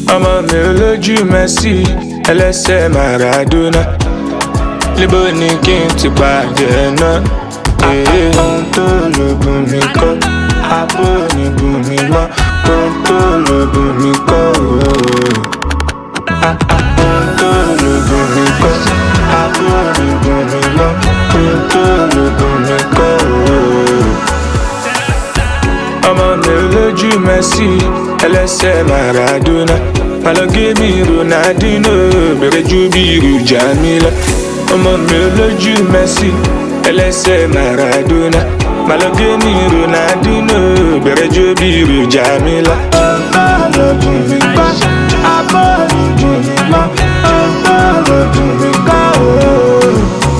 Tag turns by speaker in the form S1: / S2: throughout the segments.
S1: ọmọ mi olójú Messi ẹlẹ́sẹ̀ Maradona níbo ni kí n ti pàdé náà èyí ohun tó lògùn mi kọ́ àpò onígun mi mọ́ ohun tó lògùn mi kọ́ ooo. ohun tó lògùn mi kọ́ àpò onígun mi mọ́ ohun tó lògùn mi kọ́ ooo. ọmọ mi olójú Messi ẹlẹ́sẹ̀ Maradona malogemi Ronaldinho bẹ̀rẹ̀ ju bí irú Jamila ọmọ mi olójú Messi ẹlẹ́sẹ̀ Maradona malogemi Ronaldinho bẹ̀rẹ̀ ju bí irú Jamila. ọlọ́dún mi kọ́ abọ́ọ̀lù mi mọ́ ọlọ́dún mi kọ́ ooo.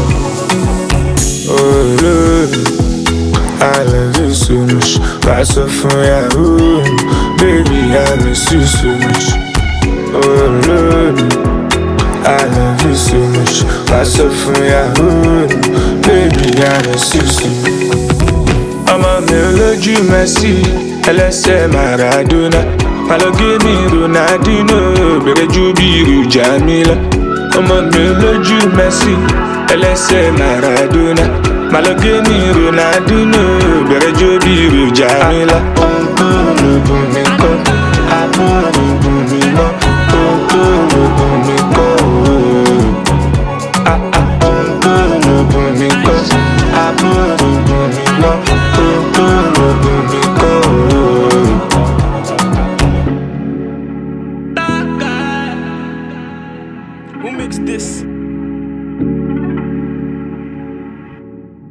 S1: olóòrùn. I love you so much. Pass up from Yahoo. Baby, I miss you so much. Oh Lord, I love you so much. Pass up from Yahoo. Baby, I miss you so much. ọmọ mi olójú Messi ẹlẹ́sẹ̀ Maradona malogemi Ronaldinho bẹ̀rẹ̀ ju bí irú Jamila ọmọ mi olójú Messi ẹlẹ́sẹ̀ Maradona malogemi Ronaldinho bẹ̀rẹ̀ ju bí irú Jamila. ohun tó lògùn mi kọ́ àbúrò lògùn mi mọ́ ohun tó lògùn mi kọ́ ooo. Ah, ah, ohun tó lògùn mi kọ́ àbúrò lògùn mi mọ́ ohun tó lògùn mi kọ́ ooo.
S2: Who mixed this?